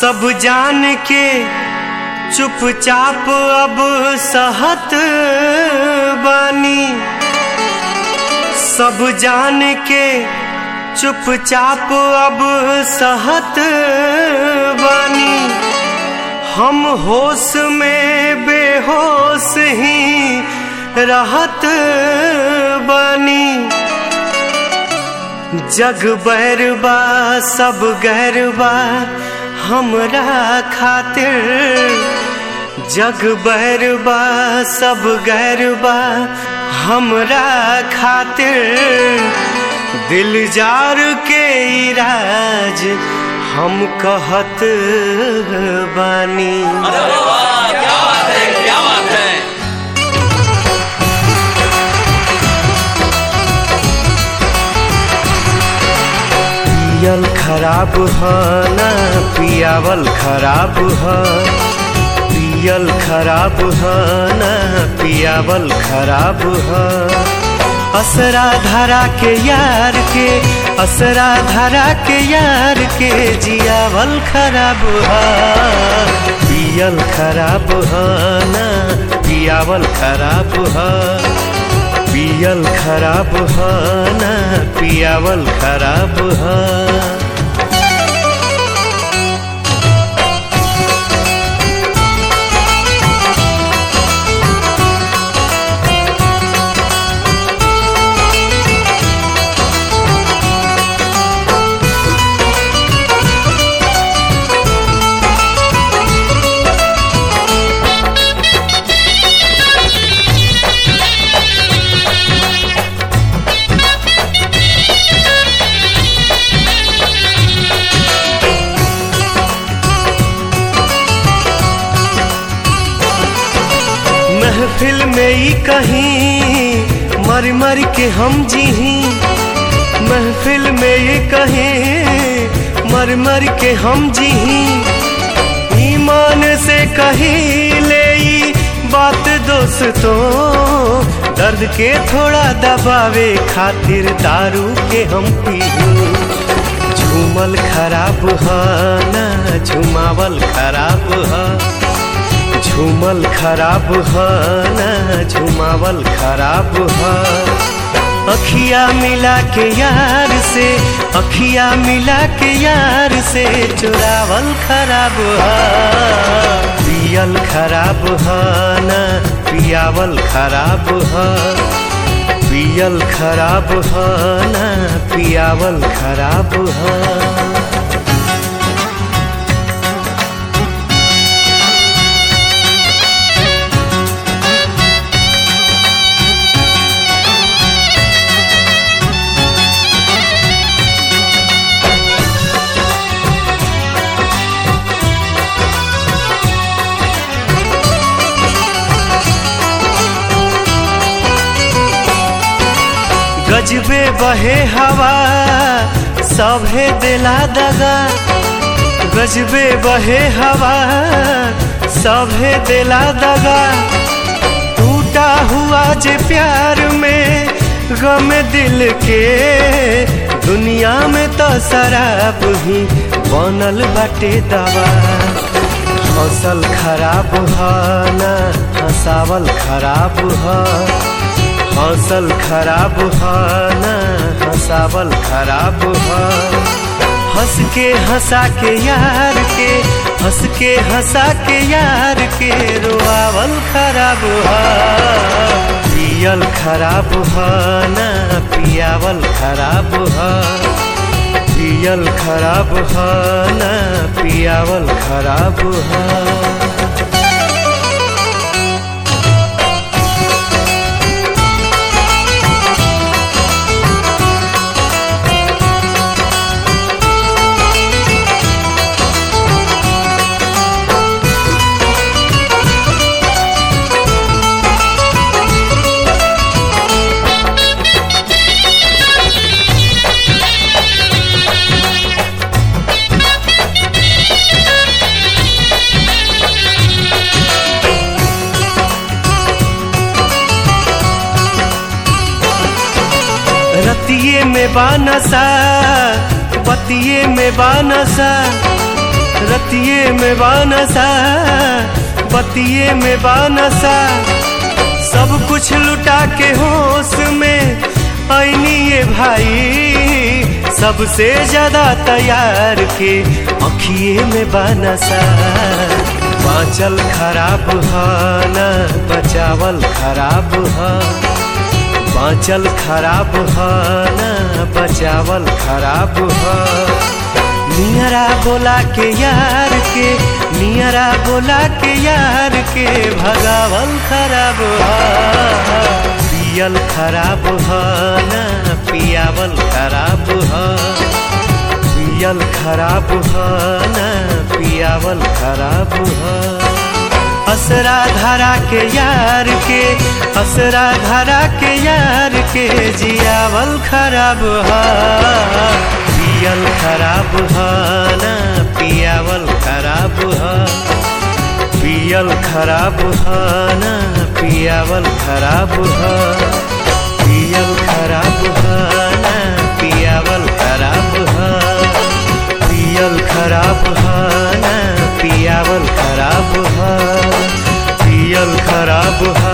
सब जान के चुपचाप अब सहत बानी सब जान के चुपचाप अब सहत बानी हम होश में बेहोश ही रहत बानी जग बैरबा सब गैरबा हमरा खातिर जग बैरबा सब गैरबा हमरा खातिर दिल जार के इराज हम कहत बानी अरे वाह क्या बात है क्या बात है पियल खराब ह ना पियावल खराब ह पियल खराब ह ना पियावल खराब ह असरा धरा के यार के असरा धरा के यार के जियावल खराब ह पियल खराब ह ना पियावल खराब ह पियल खराब ह ना पियावल खराब ह महफिल में ही कहीं मर मर के हम जीही महफिल में ही कहीं मर मर के हम जीही ईमान से कहीं ले ई बात दोस्तों दर्द के थोड़ा दबावे खातिर दारू के हम पीहू झूमल खराब ह ना झुमावल खराब ह झूमल खराब ह ना झुमावल खराब ह अखिया मिला के यार से अखिया मिला के यार से चुरावल खराब ह पियल खराब ह ना पियावल खराब ह पियल खराब ह ना पियावल खराब ह गजबे बहे हवा सभे दिला दगा गजबे बहे हवा सभे दिला दगा टूटा हुआ जे प्यार में गम दिल के दुनिया में तो शराब ही बनल बाटे दवा हौसल खराब ह ना हंसावल खराब ह हौसल खराब ह ना हंसावल खराब ह हंस के हंसा के यार के हंस के हंसा के यार के रोआवल खराब ह पियल खराब ह ना पियावल खराब ह पियल खराब ह ना पियावल खराब ह रतिये में बानसा बतिये में बानसा रतिये में बानसा बतिये में बानसा सब कुछ लुटा के होश में ऐनी ये भाई सबसे ज्यादा तैयार के अखिए में बानसा बाँचल खराब ह ना बचावल खराब ह बाँचल खराब ह ना बचावल खराब ह नियरा बोला के यार के नियरा बोला के यार के भगावल खराब ह पियल खराब ह ना पियावल खराब ह पियल खराब ह ना पियावल खराब ह असरा धरा के यार के असरा धरा के यार के जियावल खराब ह पियल खराब ह ना पियावल खराब ह पियल खराब ह ना पियावल खराब ह पियल खराब ह ना पियावल खराब ह पियल खराब ह ना पियावल खराब ह पियल खराब ह